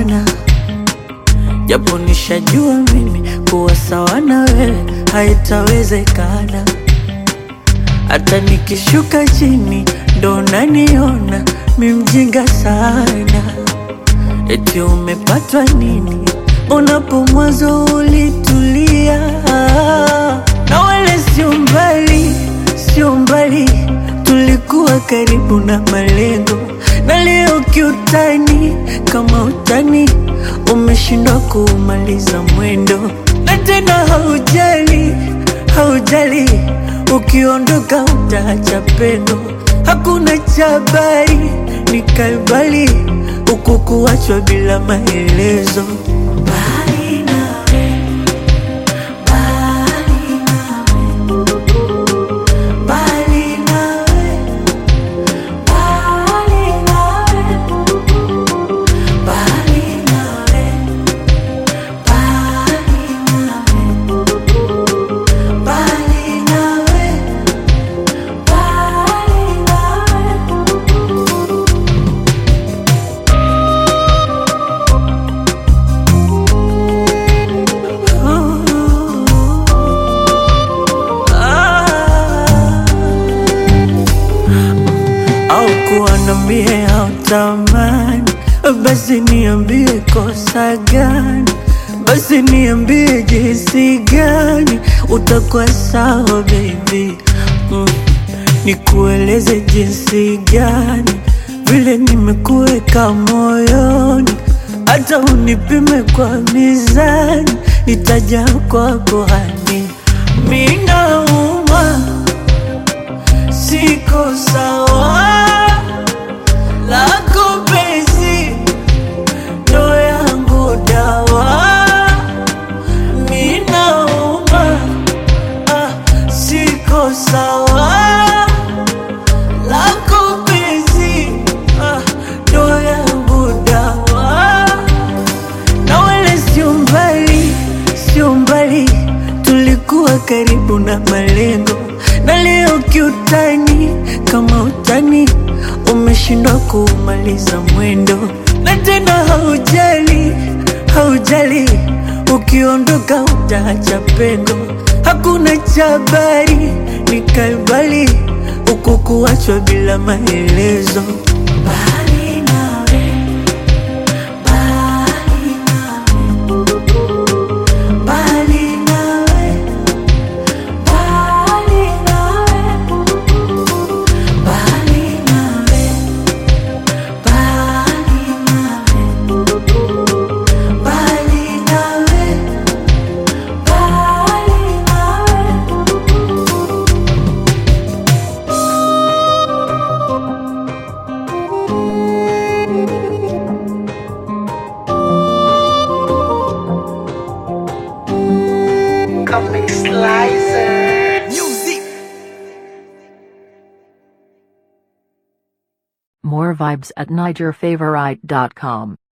sana, japo nishajua mimi kuwa sawa na wewe haitawezekana. Hata nikishuka chini ndo naniona mi mjinga sana. Eti umepatwa nini unapo mwanzo ulitulia, na wala sio mbali, sio mbali, tulikuwa karibu na malengo, na leo kiutani, kama utani umeshindwa kuumaliza mwendo, na tena haujali, haujali, ukiondoka utaacha pendo, hakuna chabari nikaibali huku kuachwa bila maelezo. Mbali nawe, mbali nawe, mbali nawe, mbali nawe, mbali nawe, mbali nawe, mbali nawe, mbali nawe. au kuwa na mie au tamani, basi niambie kosa gani, basi niambie jinsi gani utakuwa sawa baby mm. Nikueleze jinsi gani vile nimekuweka moyoni, hata unipime kwa mizani, nitaja kwako hani minauma siko sawa lako penzi ndo yangu dawa minauma ah, siko sawa lako penzi ah, ndo yangu dawa na wala sio mbali, sio mbali, tulikuwa karibu na malengo, na leo kiutani, kama utani umeshindwa kuumaliza mwendo, na tena haujali, haujali, ukiondoka utaacha pengo, hakuna chabari nikaibali huku kuachwa bila maelezo. Mbali nawe, mbali Mbali nawe, mbali nawe, mbali nawe, mbali nawe, mbali nawe, mbali nawe. Comic Slicer. More vibes at NigerFavorite.com.